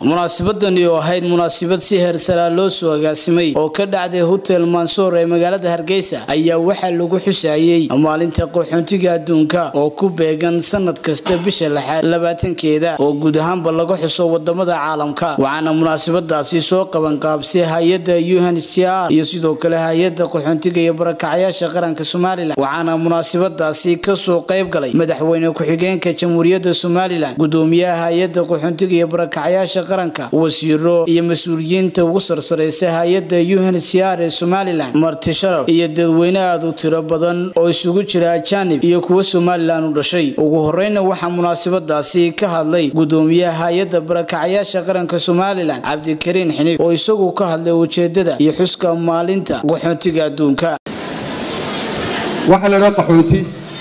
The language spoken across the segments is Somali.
munaasabadani oo ahayd munaasabad si heersaraa loo soo agaasimay oo ka dhacday hotel mansoor ee magaalada hargeysa ayaa waxaa lagu xusayey maalinta qaxoontiga adduunka oo ku beegan sanad kasta bisha lixaad labaatankeeda oo guud ahaanba laga xuso wadamada caalamka waxaana munaasabadaasi soo qabanqaabsay hay-adda unhcr iyo sidoo kale hay-adda qaxoontiga iyo barakacyaasha qaranka somalilan waxaana munaasabadaasi kasoo qayb galay madaxweyne ku-xigeenka jamhuuriyadda somalilan gudoomiyaha hay-adda qaxoontiga iyo barakacyaasha qaranka wasiiro iyo mas-uuliyiinta ugu sarsareysa hay-adda unhcr ee somalilan marti sharaf iyo dadweyne aada u tiro badan oo isugu jira ajaanib iyo kuwa somalilan u dhashay ugu horeyna waxaa munaasabadaasi ka hadlay gudoomiyaha hay-adda barakacyaasha qaranka somalilan cabdikariin xiniif oo isagu ka hadlay ujeedada iyo xuska maalinta qaxoontiga adduunka waxaa la idhaha qaxoonti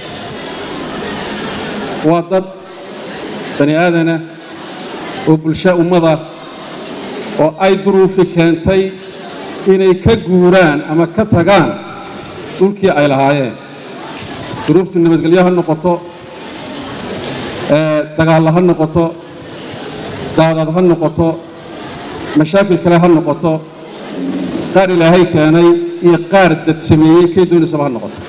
waa dad bani aadana oo bulsho ummada oo ay duruufi keentay inay ka guuraan ama ka tagaan dhulkii ay lahaayeen duruuftu nabadgelyo ha noqoto dagaallo ha noqoto daadad ha noqoto mashaakil kale ha noqoto qaar ilaahay keenay iyo qaar dad sameeyey kay doonaysaba ha noqoto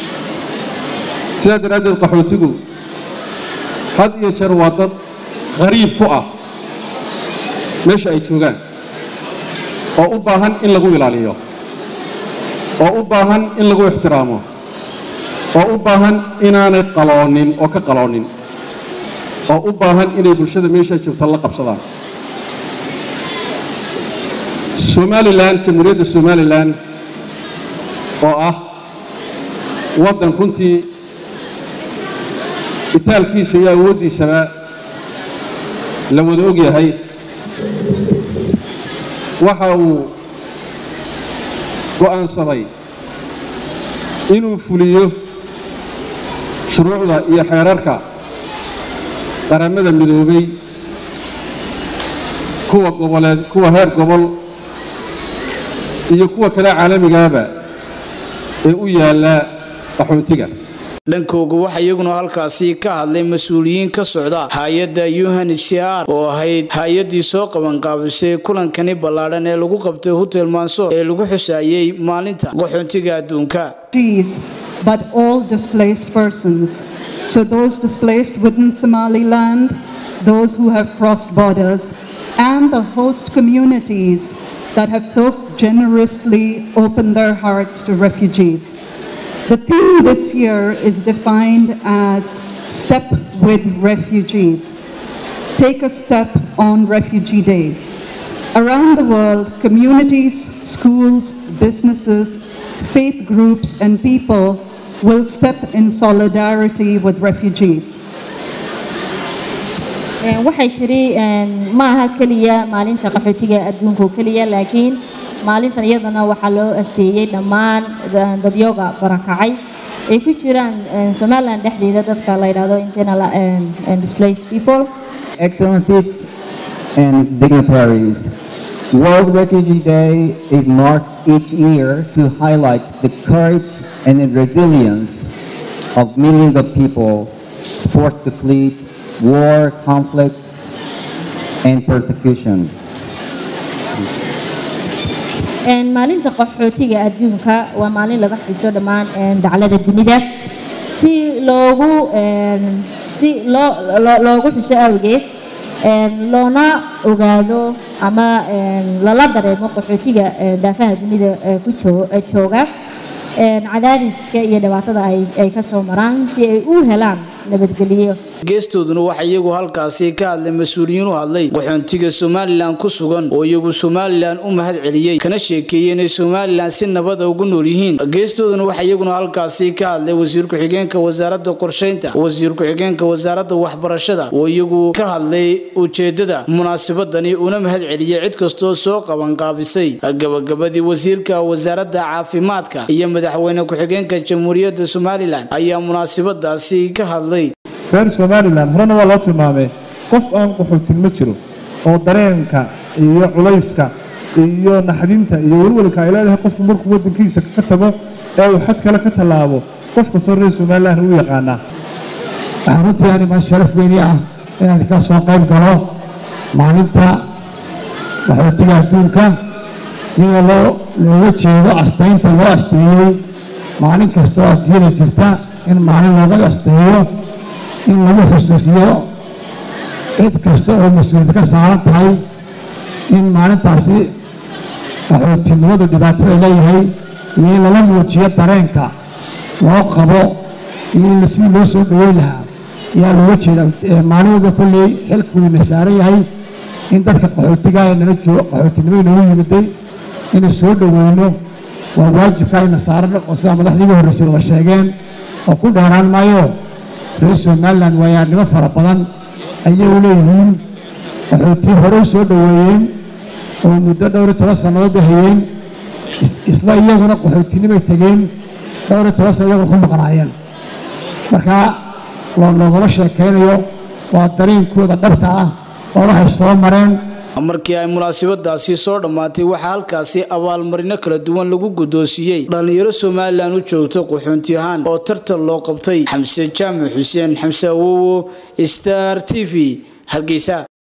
sidaa daraaddeed qaxootigu had iyo jeer waa dad qariib ku ah meesha ay joogaan oo u baahan in lagu ilaaliyo oo u baahan in lagu ixtiraamo oo u baahan inaanay qaloonin oo ka qaloonin oo u baahan inay bulshada meesha joogta la qabsadaan somalilan jamhuuriyadda somalilan oo ah waddan runtii itaalkiisa iyo awooddiisaba la wada og yahay waxa uu go'aansaday inuu fuliyo shuruucda iyo xeerarka qaramada midoobay kuwa goboleed kuwa heer gobol iyo kuwa kale caalamigaaba ee u yaalla qaxoontiga dhankooga waxaa iyaguna halkaasi ka hadlay mas-uuliyiin ka socda hay-adda unhcr oo ahayd hay-addii soo qabanqaabisay kulankani ballaadhan ee lagu qabtay hotel mansoor ee lagu xusaayey maalinta qaxoontiga adduunka but all displaced persons. So those displaced within Somaliland, those who have crossed borders, and the host communities that have so generously opened their hearts to refugees. The theme this year is defined as Step with Refugees. Take a step on Refugee Day. Around the world, communities, schools, businesses, faith groups, and people will step in solidarity with refugees. waxay tiri ma aha keliya maalinta qaxootiga adduunka oo keliya laakiin maalintan iyadana waxaa loo asteeyey dhammaan dadyooga barakacay ay ku jiraan somaliland dhexdeeda dadka la yidhaahdo internal displaced people excellencies and dignitaries World Refugee Day is marked each year to highlight the courage and the resilience of millions of people forced to flee war, conflict, and persecution. maalinta qaxootiga adduunka waa maalin laga xiso dhammaan daclada dunida si loogu si loo loogu xiso awgeed loona ogaado ama lala dareemo qaxootiga daafaha dunida ku jooga cadaadiska iyo dhibaatada ay ka soo maraan si ay u helaan nabadgelyo geestooduna waxaa iyagu halkaasi ka hadlay mas-uuliyiin u hadlay qaxoontiga somalilan ku sugan oo iyagu somalilan u mahad celiyey kana sheekeeyey inay somalilan si nabada ugu nool yihiin geestooduna waxaa iyaguna halkaasi ka hadlay wasiir ku-xigeenka wasaaradda qorsheynta wasiir ku-xigeenka wasaaradda waxbarashada oo iyagu ka hadlay ujeedada munaasabadani una mahad celiyey cid kastoo soo qabanqaabisay gabagabadii wasiirka wasaaradda caafimaadka iyo madaxweyne ku-xigeenka jamhuuriyadda somalilan ayaa munaasabadaasi ka hadlay reer somalilan horena waa loo tilmaamay qof aan qaxootin ma jiro oo dareenka iyo culayska iyo naxdinta iyo welwelka ay leedahay qofku markuu waddankiisa ka tago ee uu xad kale ka tallaabo qof kastoo reer somalilan u yaqaanaa waxaa runtii animaa sharaf weyni ah inaan ka soo qayb galo maalinta qaxootiga adduunka iyadoo loo looga jeedo astaynta loo asteeyey maalin kasta oo adduunyada jirta in maalin looga asteeyo in lagu xusuusiyo cid kasta oo mas-uuliyad ka saaran tahay in maalintaasi qaxootinimadu dhibaatada leeyahay iyo in lala muujiyo dareenka loo qabo iyo in sidii loo soo dhaweyn lahaa ayaa looga jeeda maalin walba kolley xilkuwiina saaran yahay in dadka qaxootiga ee nala joogo qaxootinimo inoogu yimiday inay soo dhoweyno waa waajibka ayna saaran oo sida madaxdiiga horreysay wada sheegeen oo ku dheeraan maayo reer somalilan waayaarnimo fara badan ayay u leeyihiin qaxootiyo hore u soo dhoweeyeen oo muddo dhowr iyo toban sannadood bay hayeen isla iyaguna qaxootinimay tegeen dhowr iyo toban sana iyaguna ku maqnaayeen marka loogama sheekaynayo waa dareenkooda dhabta ah oo waxay soo mareen markii ay munaasabadaasi soo dhammaatay waxaa halkaasi abaalmarino kala duwan lagu guddoonsiiyey dhallinyaro somalilan u joogta qaxoonti ahaan oo tartan loo qabtay xamse jaamac xuseen xamse awowo star t v hargeysa